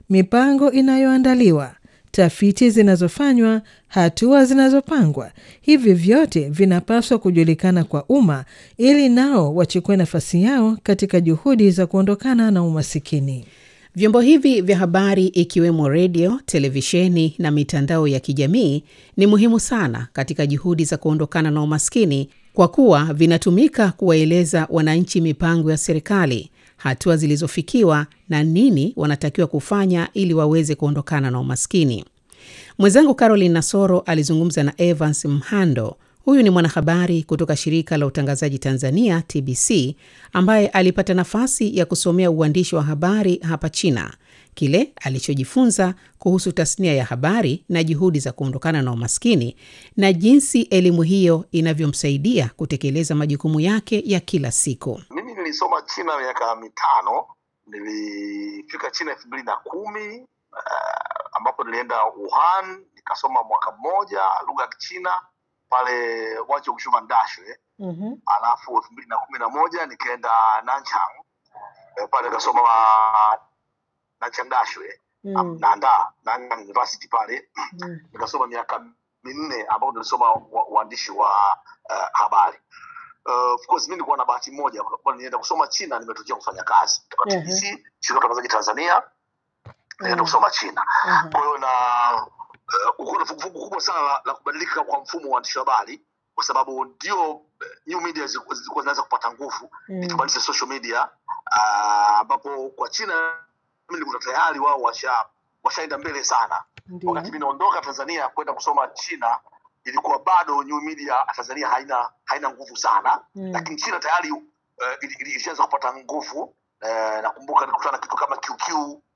mipango inayoandaliwa, tafiti zinazofanywa, hatua zinazopangwa. Hivi vyote vinapaswa kujulikana kwa umma ili nao wachukue nafasi yao katika juhudi za kuondokana na umasikini. Vyombo hivi vya habari ikiwemo redio, televisheni na mitandao ya kijamii ni muhimu sana katika juhudi za kuondokana na umaskini kwa kuwa vinatumika kuwaeleza wananchi mipango ya serikali, hatua zilizofikiwa na nini wanatakiwa kufanya ili waweze kuondokana na umaskini. Mwenzangu Caroline Nasoro alizungumza na Evans Mhando. Huyu ni mwanahabari kutoka shirika la utangazaji Tanzania TBC, ambaye alipata nafasi ya kusomea uandishi wa habari hapa China, kile alichojifunza kuhusu tasnia ya habari na juhudi za kuondokana na umaskini na jinsi elimu hiyo inavyomsaidia kutekeleza majukumu yake ya kila siku. Mimi nilisoma China miaka mitano. Nilifika China elfu mbili na kumi uh, ambapo nilienda Wuhan nikasoma mwaka mmoja lugha ya Kichina pale wacho kushuma ndashwe mm-hmm. alafu elfu mbili na kumi na moja nikaenda Nanchang e, pale nikasoma Nanchang dashwe Mm. naanda Nanyang University pale Mm. nikasoma miaka minne ambapo nilisoma wa- uandishi wa uh, habari Uh, of course mi nilikuwa na bahati moja kwa kuwa nilienda kusoma China nimetokea kufanya kazi kutoka Mhm. TBC shirika la utangazaji Tanzania nilienda Mm. kusoma China Aha. kwa hiyo na uh, kuko na vuguvugu kubwa sana la, la kubadilika kwa mfumo wa uandishi wa habari kwa sababu ndio uh, new media zilikuwa zilikuwa zinaanza kupata nguvu Mm. ikimaanisha social media ah, ambapo kwa China mimi nilikuwa tayari wao washa washaenda mbele sana Ndio. wakati mimi naondoka Tanzania kwenda kusoma China ilikuwa bado new media Tanzania haina haina nguvu sana Mm. lakini China tayari uh, ili- ili- ilishaanza kupata nguvu uh, nakumbuka nilikutana na kitu kama QQ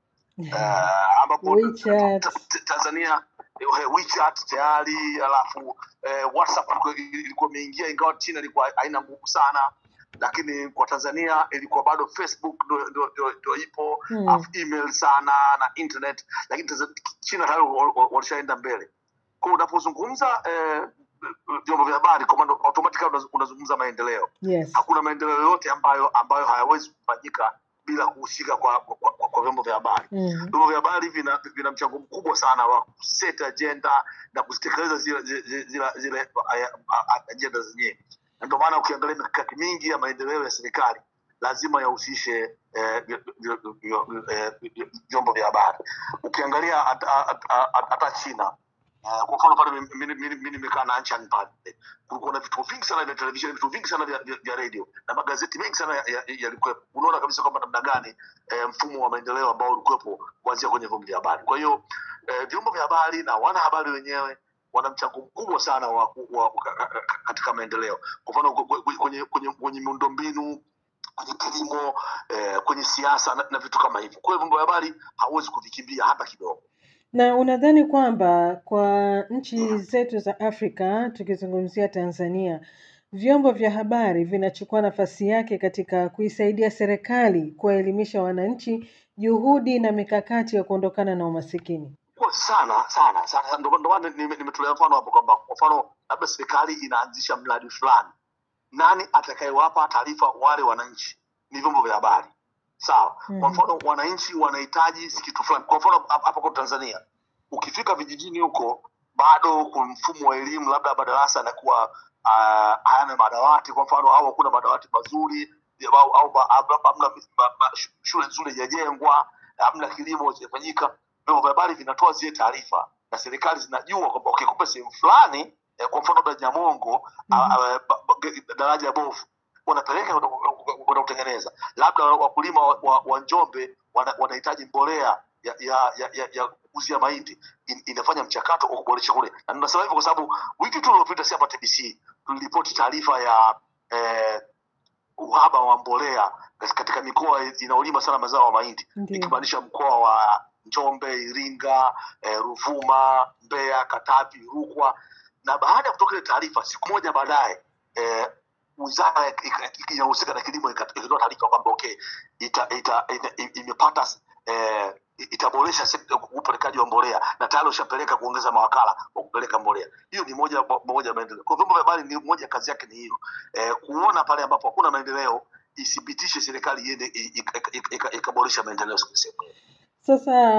uh, ambapo WeChat. ta- ta- Tanzania eh, WeChat tayari alafu eh, WhatsApp ilikuwa- ilikuwa imeingia ingawa China ilikuwa haina nguvu sana lakini kwa Tanzania ilikuwa bado Facebook ndo- ndo ndo- ndo ipo Mm. alafu email sana na internet lakini Tanzania- China tayari wa- wa- walishaenda mbele kwa hiyo unapozungumza eh, vyombo vya habari kwa maana automatically unaz- unazungumza maendeleo Yes. hakuna maendeleo yoyote ambayo ambayo hayawezi kufanyika bila kuhusika kwa, kwa, kwa, kwa vyombo vya habari Mm. vyombo vya habari vina, vina mchango mkubwa sana wa kuset agenda na kuzitekeleza zile zile, zile, zile eh, agenda zenyewe na ndio maana ukiangalia mikakati mingi ya maendeleo ya serikali lazima yahusishe eh, vy- vy- vy- vy- eh, vy- vyombo vya habari ukiangalia hata- hata hata china Uh, kwa mfano pale mi- mi- mi mi nimekaa na Anchan pale kulikuwa na vituo vingi sana vya televisheni vituo vingi sana vya, vya, vya radio na magazeti mengi sana yalikuwepo ya, yalikuwepo. unaona kabisa kwamba namna gani eh, mfumo wa maendeleo ambao ulikuwepo kuanzia kwenye vyombo vya habari kwa hiyo eh, vyombo vya habari na wanahabari wenyewe wana mchango mkubwa sana wa, wa, wa, katika maendeleo kwa mfano kwe- kwe- kwenye, kwenye, kwenye miundombinu kwenye kilimo eh, kwenye siasa na, na vitu kama hivyo kwa hiyo vyombo vya habari hauwezi kuvikimbia hata kidogo Na unadhani kwamba kwa nchi zetu za Afrika, tukizungumzia Tanzania, vyombo vya habari vinachukua nafasi yake katika kuisaidia serikali kuwaelimisha wananchi juhudi na mikakati ya kuondokana na umasikini? kwa sana sana sana ndio ndio maana nime- nimetolea mfano hapo kwamba kwa mfano labda serikali inaanzisha mradi fulani nani atakayewapa taarifa wale wananchi ni vyombo vya habari sawa kwa Mhm. mfano wananchi wanahitaji kitu fulani kwa mfano hapa hapa kwa tanzania ukifika vijijini huko bado kuna mfumo wa elimu labda madarasa yanakuwa uh, hayana madawati kwa mfano au hakuna madawati mazuri au, au ba- hamna hamna ma- ma- shule nzuri haijajengwa hamna kilimo hakijafanyika vyombo vya habari vinatoa zile taarifa na serikali zinajua kwamba okay, kumbe sehemu fulani eh, kwa mfano labda nyamongo Mhm. ah, ah, ba- ba- daraja bovu wanapeleka kwenda- kwenda kutengeneza labda wakulima wa, wa, wa njombe wana- wanahitaji mbolea ya ya ya, ya, ya kukuzia mahindi In, inafanya mchakato wa kuboresha kule na ninasema hivyo kwa sababu wiki tu iliyopita si hapa tbc tuliripoti taarifa ya eh, uhaba wa mbolea katika mikoa inayolima sana mazao ya mahindi Ndio. ikimaanisha mkoa wa njombe iringa eh, ruvuma mbeya katavi rukwa na baada ya kutoka ile taarifa siku moja baadaye eh, wizara ya- ika- ika- inayohusika na kilimo ika- ikatoa taarifa kwamba okay ita, ita, ita, i- imepata eh, itaboresha sekta upelekaji wa mbolea na tayari ushapeleka kuongeza mawakala wa kupeleka mbolea hiyo ni moja moja ya maendeleo kwa vyombo vya habari ni moja kazi yake ni hiyo eh, kuona pale ambapo hakuna maendeleo ithibitishe serikali iende i- i- ika- ika- ikaboresha maendeleo sehemu Sasa